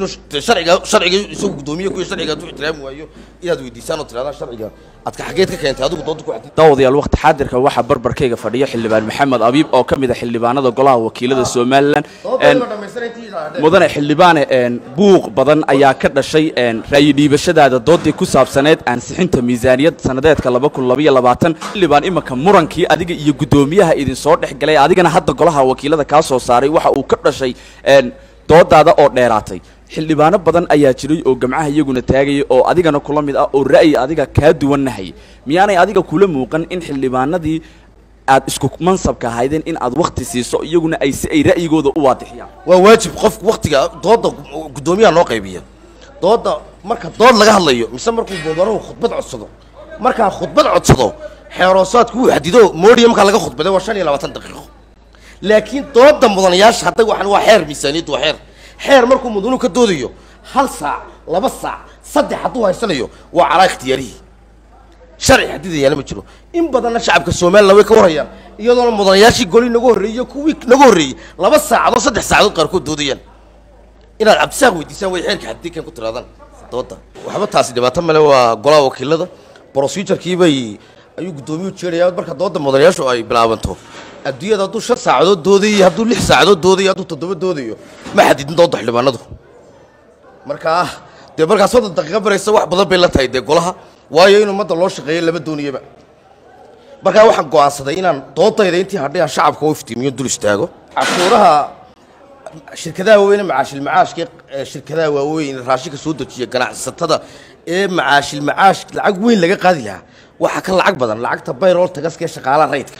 sharciga sharciga isagu gudoomiye kuya sharciga hadduu ixtiraami waayo inaad weydiisaan oo tirahdaan sharciga aad ka xageed ka keentay adigu doonta ku xadid daawadayaal waqti xaadirka waxaa barbarkayga fadhiya xildhibaan maxamed abiib oo ka mid a xildhibaanada golaha wakiilada somalilan Een, mudane xildhibaane een, buuq badan ayaa ka dhashay een, ra'yi dhiibashadaada doodii ku saabsaneed ansixinta miisaaniyad sannadeedka laba kun labaiyo labaatan xildhibaan imanka murankii adiga iyo guddoomiyaha idin soo dhex galay adigana hadda golaha wakiilada kaa soo saaray waxa uu ka dhashay een, doodaada oo dheeraatay xildhibaano badan ayaa jiray oo gamcaha iyaguna taagaya oo adigana kula mid ah oo ra'yi adiga kaa duwannahay miyaanay adiga kula muuqan in xildhibaanadii aad isku mansabka ahaydeen in aad wakhti siiso iyaguna ay si ay ra'yigooda u waadixiyaan waa waajib qof waktiga dooda guddoomiyaha noo qaybiya dooda marka dood laga hadlayo mise markuu boobaruhu khudbad codsado markaan khudbad codsado xeeroosaadku wuu xadido moodiya markaa laga khudbaday waa shan iyo labaatan daqiiqo laakiin dooda mudanayaasha hadda waxaan waa xeer miisaaniyaddu waa xeer xeer markuu mudanuhu ka doodayo hal saac laba saac saddex hadduu haysanayo waa calaa ikhtiyaarihii sharci xadidayaana ma jiro in badanna shacabka somalilan way ka warhayaan iyadoona mudanayaashii goli naga horreeyey kuwii naga horreeyey laba saacadood saddex saacadood qaarkood doodayaan inaad cabdisaaq weydiisaan way xeerka xadidikan ku tiraadaan dooda waxba taasi dhibaato male waa golaha wakiilada procedurkii bay ayuu guddoomiyuhu jeedaya marka dooda mudanayaashu ay bilaabanto adduunyada hadduu shan saacadood doodayo hadduu lix saacadood doodayo hadduu toddoba doodayo ma xadidin dooda xildhibaanadu markaa dee markaa soddon daqiiqo baraysa wax badan bay la tahay dee golaha waayo in ummadda loo shaqeeyo lama dooniyaba markaa waxaan go'aansaday inaan doodayda intii hadhay aan shacabka u iftiimiyo dul istaago cashuuraha shirkadaha waaweyne macaashilmacaashka ee shirkadaha waaweyn raashinka soo dejiya ganacsatada ee macaashilmacaash lacag weyn laga qaadi lahaa waxaa ka lacag badan lacagta bayrol tagaska ee shaqaalaha rayidka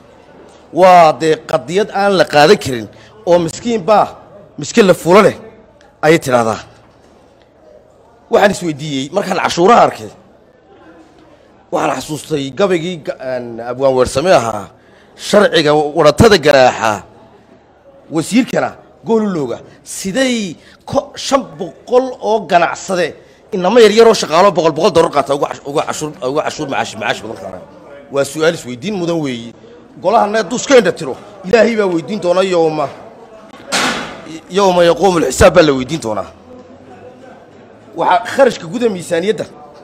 waa dee qadiyad aan la qaadan karin oo miskiin baa miskiin la fulo leh ayay tidhahdaa waxaan isweydiiyey markaan cashuuraha arkay waxaan xasuustay gabaygii ga- aan abwaan weersame ahaa sharciga waratada garaaxa wasiirkana goolulooga siday ko shan boqol oo ganacsade inama yaryaroo shaqaalo boqol boqol dollar qaata uga cash- uga cashuur uga cashuur macaash macaash badan qaaraan waa su-aal isweydiin mudan weeye golahana hadduu iska indha tiro ilaahay baa weydiin doona yowma yowma yaquumu lxisaab baa la weydiin doonaa waxaa kharashka guda miisaaniyadda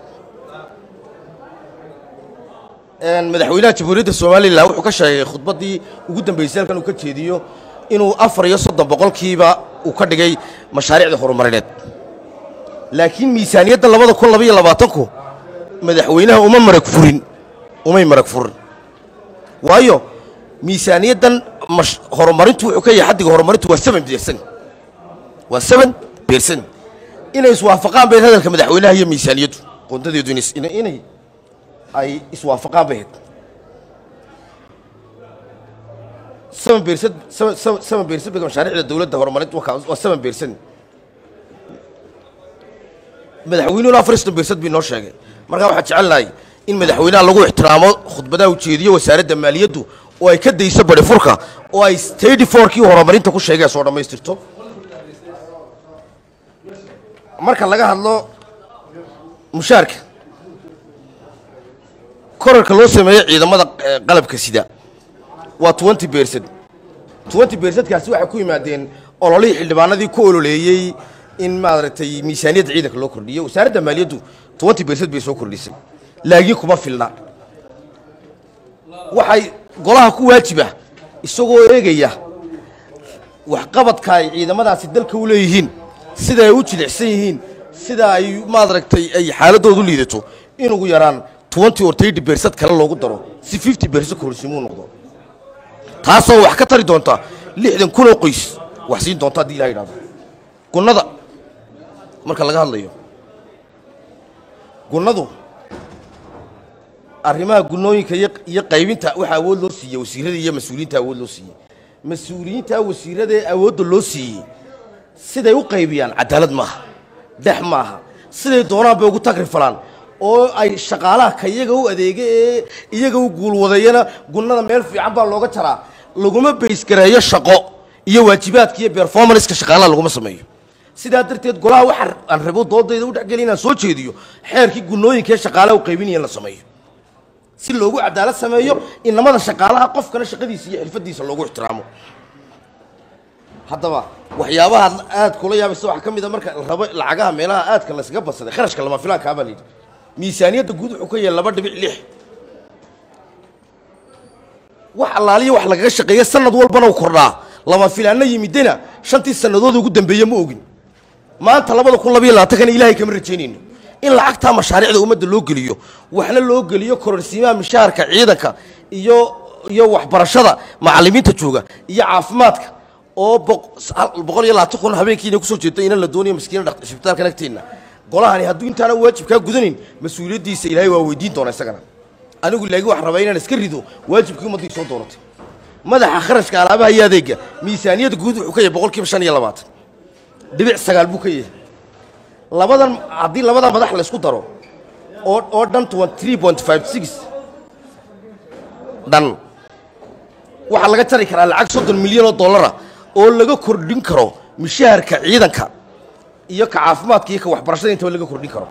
een, madaxweynaha jamhuuriyadda somalilan wuxuu ka sheegay khudbaddii ugu dambeysay halkan uu ka jeediyo inuu afar iyo soddon boqolkiiba uu ka dhigay mashaariicda horumarineed laakiin miisaaniyadda labada kun labaiyo labaatanku madaxweynaha uma marag furin umay marag furin waayo miisaaniyaddan mash- horumarintu wuxuu ka yahay xaddiga horumarintu waa seven percent waa seven percent inay iswaafaqaan bay hadalka madaxweynaha iyo miisaaniyaddu qondadeedu inay is- inay- inay ay iswaafaqaan bay ahayd seven percent seven- seven- seven percent bay mashaariicda dowladda horumarintu waa waa seven percent madaxweynuhuna afar iyo soddon percent bii noo sheegay markaa waxaan jecelnahay in madaxweynaha lagu ixtiraamo khudbadaha ujeediyo wasaaradda maaliyaddu oo ay ka dayso bari furka oo ay stady forkii horumarinta ku sheegay soo dhammaystirto marka laga hadlo mushaarka korarka loo sameeyo ciidamada eh, qalabka sida waa twenty percent twenty percentkaasi waxay ku yimaadeen ololihii xildhibaanadii ku ololeeyey in maaragtay miisaaniyadda ciidanka loo kordhiyo wasaaradda maaliyaddu twenty percent bay soo kordhisay laakiin kuma filna waxay golaha ku waajiba isagoo eegaya waxqabadka ay ciidamadaasi dalka u leeyihiin sida ay u jilicsan yihiin sida ay maaragtay ay xaaladoodu liidato in ugu yaraan twenty or thirty percent kale loogu daro si fifty percent korsimuu noqdo taasoo wax ka tari doonta lixdan kun oo qoys wax siin doonta haddii ilaha yidhahdo gunnada marka laga hadlayo gunnadu arrimaha gunnooyinka iyo iyo qaybinta waxaa awood loo siiyey wasiirada iyo mas-uuliyiinta awood loo siiyey mas-uuliyiinta wasiirada ee awoodda loo siiyey siday u qaybiyaan cadaalad maaha dex maaha siday doonaan bay ugu tagri falaan oo ay shaqaalaha ka iyaga u adeega ee iyaga u guulwadayana gunnada meel fiican baa looga jaraa laguma baysgareeyo shaqo iyo waajibaadka iyo performanceka shaqaalaha laguma sameeyo sidaa darteed golaha waxa aan rabo doodayda u dhexgeli inaan soo jeediyo xeerkii gunnooyinka ee shaqaalaha u qaybinaya in la sameeyo si loogu cadaalad sameeyo inamada shaqaalaha qofkana shaqadiisa iyo xirfadiisa loogu ixtiraamo haddaba waxyaabaha aad kula yaabaysa waxaa ka mid a marka la rabo lacagaha meelaha aadka laysaga badsaday kharashka lama filaankaa baa layidhi miisaaniyadda guud wuxuu ka yahay laba dhibic lix wax allaaliya wax lagaga shaqeeya sanad walbana u kordhaa lama filaanna yimidena shantii sannadood ugu dambeeye ma ogin maanta labada kun labayo labaatankana ilaahay kama rajaynayno in lacagtaa mashaariicda ummadda loo geliyo waxna loo geliyo kororsiimaha mishaharka ciidanka iyo iyo waxbarashada macallimiinta jooga iyo caafimaadka oo boqol iyo labaatan kun habeenkiina kusoo jeedo inan la doonayo maskiina isbitaalka nagteenna golahani hadduu intaana waajibkaa gudanayn mas-uuliyaddiisa ilaahay waa weydiin doona isagana anigu laakiin waxaan rabaa inaan iska rido waajibkii ummaddii soo dooratay madaxa kharashka alaabaha iyo adeega miisaaniyadda guud wuxuu ka yahay boqol kiiba shan iyo labaatan dhibic sagaal buu ka yahay labadan haddii labadan madax la isku daro oo oo dhan three point five six dhan waxaa laga jari karaa lacag soddon milyan oo dollara oo laga kordhin karo mishaharka ciidanka iyo ka caafimaadka iyo ka waxbarashada intaba laga kordhin karo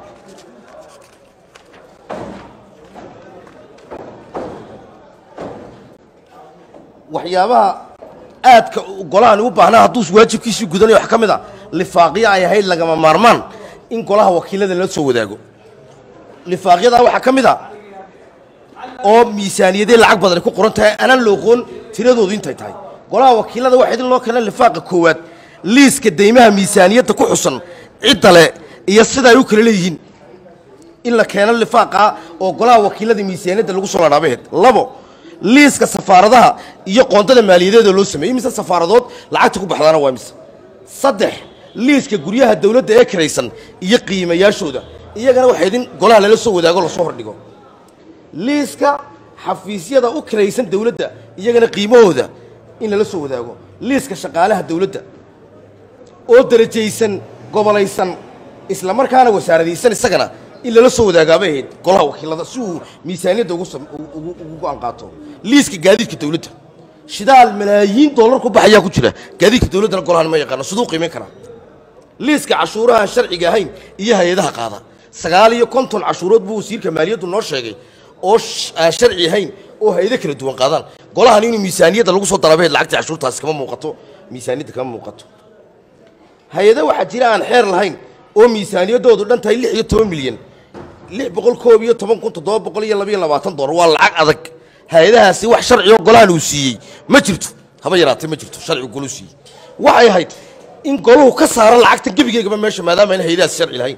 waxyaabaha aadka golahan u baahnaa hadduu waajibkiisii gudanayo wax ka mid a lifaaqyo ay ahayd lagama maarmaan in golaha wakiilada la soo wadaago lifaaqyadaa waxaa ka mid a oo miisaaniyadee lacag badani ku qoran tahay anaan looqoon tiradoodu intay tahay golaha wakiilada waxaa idin loo keena lifaaqa koowaad liiska deymaha miisaaniyadda ku xusan cidda le iyo sida ay u kala leeyihiin in la keeno lifaaqa oo golaha wakiilada miisaaniyadda lagu soo ladhaabaheed labo liiska safaaradaha iyo qoondada maaliyadeeda loo sameeyey mise safaaradood lacagta ku baxdaana waa mise saddex liiska guryaha dawladda ee kiraysan iyo qiimayaashooda iyagana waxaa idin golaha lala soo wadaago lasoo hordhigo liiska xafiisyada u kiraysan dawladda iyagana qiimahooda in lala soo wadaago liiska shaqaalaha dawladda oo darajaysan gobolaysan isla markaana wasaaradaysan isagana in lala soo wadaagaabay ahayd golaha wakiilada si uu miisaaniyadda ugu ugu go-aan qaato liiska gaadiidka dawladda shidaal malaayiin dollar ku baxayaa ku jira gaadiidka dawladdana golahan ma yaqaano siduu qiimayn karaa liiska cashuuraha aan sharciga ahayn iyo hay-adaha qaada sagaal iyo konton cashuurood buu wasiirka maaliyaddu noo sheegay oo aan sharci ahayn oo hay-ado kala duwan qaadaan golahan inuu miisaaniyadda lagu soo darabaheed lacagta cashuurtaasi kama muuqato miisaaniyadda kama muuqato hay-ado waxaa jira aan xeer lahayn oo miisaaniyaddoodu dhan tahay lix iyo toban milyan lix boqol koob iyo toban kun toddoba boqol iyo labayo labaatan dollar waa lacag adag hay-adahaasi wax sharcioo golahan uu siiyey ma jirto haba yaraatee ma jirto sharcigu goluu siiyey waxay ahayd in goluhu ka saaro lacagta gebigeegaba meesha maadaama ayna hay-adahaasi sharci lahayn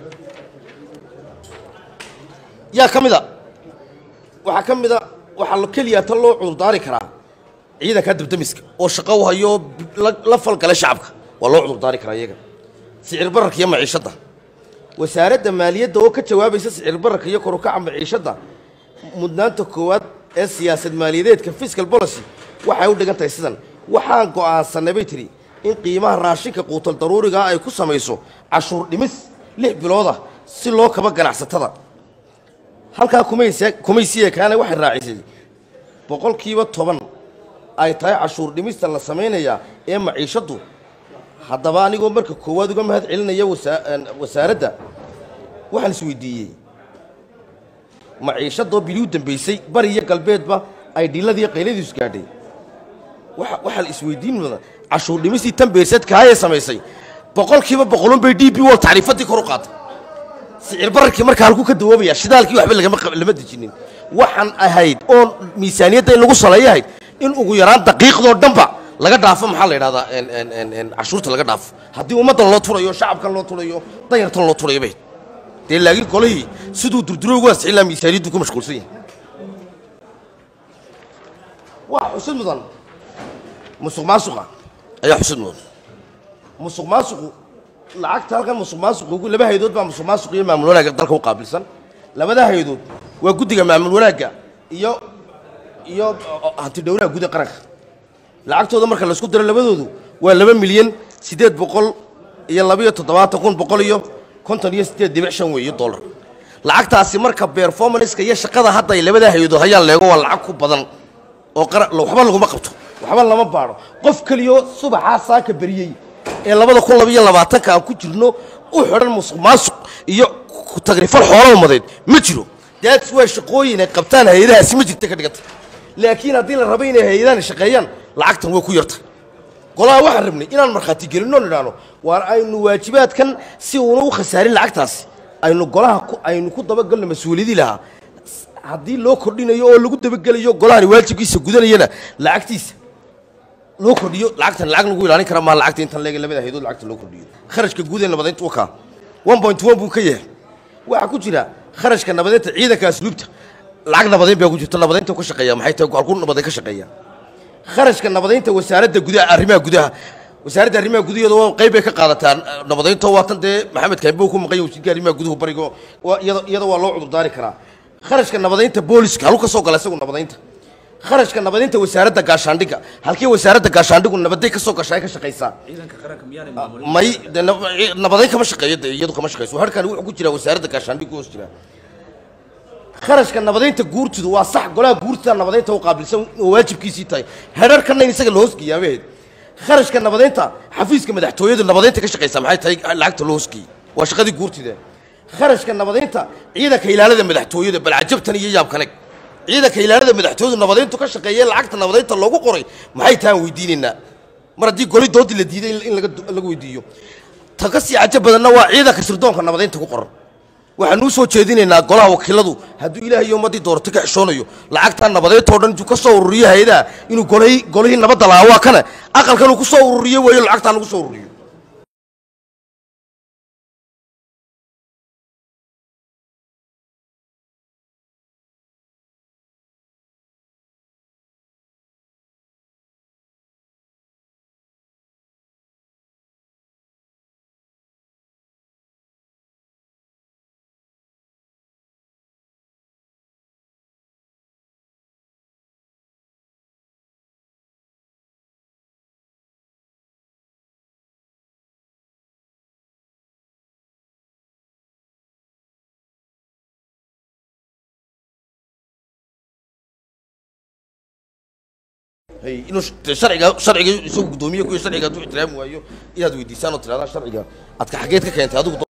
yaa ka mid a waxaa ka mid a waxaa keliya ta loo cudurdaari karaa ciidanka dabdamiska oo shaqo u hayo la falgala shacabka waa loo cudurdaari karaa iyaga sicir bararka iyo maciishadda wasaaradda maaliyadda oo ka jawaabaysa sicir bararka iyo korukaca maciishadda mudnaanta koowaad ee siyaasad maaliyadeedka fiscal policy waxay u dhigan tahay sidan waxaan go'aansanay bay tidhi in qiimaha raashinka quutal daruurigaa ay ku samayso cashuur dhimis lix bilood ah si loo kaba ganacsatada halkaa kumaysiya kaana waxay raacisay boqolkiiba toban ay tahay cashuur dhimista la samaynayaa ee maciishaddu haddaba anigoo marka koowaad uga mahad celinaya wasaaradda waxaan isweydiiyey maciishadoo bilii u dambaysay bari iyo galbeedba ay dhiladiiyo qayladiisu gaadhay waxaa la isweydiin mudan cashuur dhimistii tan beersadkaayee samaysay boqolkiiba boqolun bay d b wol tacriifaddii kor u qaaday sicir bararkii markaa halkuu ka dawoobaya shidaalkii waxba lama dejinin waxaan ahayd oon miisaaniyadda in lagu saleeyo ahayd in ugu yaraan daqiiqdoo dhanba laga dhaafo maxaa la yidhahdaa cashuurta laga dhaafo haddii ummaddan loo turayo shacabkan loo turayo danyartan loo turayo bay dee laakiin golihii siduu durduro ugu ansixin lahaa miisaaniyaddu ku mashquulsan yahay waa xusid mudan musuq maasuqa ayaa xusid mudan musuq maasuqu lacagta halkan musuq maasuqu laba haydood baa musuq maasuq iyo maamul wanaagga dalka u qaabilsan labada haydood waa guddiga maamul wanaagga iyo iyo hanti dhowraha guud ee qaranka lacagtooda marka laisku diro labadoodu waa laba milyan siddeed boqol iyo labayo toddobaatan kun boqol iyo konton iyo siddeed dibic shan weeye dollar lacagtaasi marka performanceka iyo shaqada hadda ay labada hay-adood hayaan leego waa lacag ku badan oo qara waxba laguma qabto waxba lama baadho qof keliyo subaxaa saaka beriyey ee labada kun labaiyo labaatanka aan ku jirno u xidhan musuq maasuq iyo tagrifal xoola umadeed ma jiro daats waa shaqooyin ay qabtaan hay-adahaasi ma jirta ka dhiganta laakiin haddii la rabo inay hay-adahan shaqeeyaan lacagtan way ku yarta golaha waxaan rabnay inaan markhaati gelinoo nidhaahno waar aynu waajibaadkan si uuna u khasaarin lacagtaasi aynu golaha ku aynu ku dabagalno mas-uuliyadii lahaa haddii loo kordhinayo oo lagu dabagelayo golahani waajibkiisa gudanayana lacagtiisa loo kordhiyo lacagtan lacag lagu ilaalin kara maa lacagta intan leega labada haydood lacagta loo kordhiyo kharashka guud ee nabadeynta u kaa one point one buu ka yahay waxaa ku jira kharashka nabadeynta ciidanka asluubta lacag nabadeyn baa ku jirta nabadeynta ka shaqeeya maxay tahay halkuu nabadeyn ka shaqeeya kharashka nabadeynta wasaaradda gudaha arrimaha gudaha wasaaradda arrimaha gudaheeda waa qayb bay ka qaadataa nabadeynta waa tan dee maxamed kaimbo ku maqan yahay wasiirka arrimaha guduhu barigo waa iyada iyada waa loo cudurdaari karaa kharashka nabadeynta booliska haluu ka soo gala isagu nabadeynta kharashka nabadeynta wasaaradda gaashaandhigga halkii wasaaradda gaashaandhigu nabaday ka soo gashaa ay ka shaqaysaa may de nab- nabadeyn kama shaqeeyo de iyadu kama shaqeyso harkani wuxuu ku jiraa wasaaradda gaashaandhiggu hoos jiraa kharashka nabadeynta guurtidu waa sax golaha guurtida nabadeynta u qaabilsan oo waajibkiisii tahay herarkanna in isaga la hoosgeeyaabaheed kharashka nabadeynta xafiiska madaxtooyadu nabadeynta ka shaqaysa maxay tahay lacagta loo hoosgeeyey waa shaqadii guurtida kharashka nabadeynta ciidanka ilaalada madaxtooyada bal cajabtan iyo yaabkaneg ciidanka ilaalada madaxtooyadu nabadeyntu ka shaqeeye lacagta nabadeynta loogu qoray maxay tahaan weydiinaynaa mar haddii goli doodii la diiday in laga laga weydiiyo ta ka sii cajab badanna waa ciidanka sirdoonka nabadeynta ku qoran waxaan u soo jeedinaynaa golaha wakiiladu hadduu ilaahay iyo ummaddii doorto ka xishoonayo lacagtaa nabadeedtoo dhan intuu ka soo ururiyo hay-adaha inuu golihii golihii nabadda lahaa waa kana aqalkan uu ku soo ururiyo weeyo lacagtaa lagu soo ururiyo hay inuu sh- sharciga sharciga isagu guddoomiye kuyo sharciga hadduu ixtiraami waayo inaad weydiisaan oo tirahdaan sharciga aad ka xageed ka keentay adigu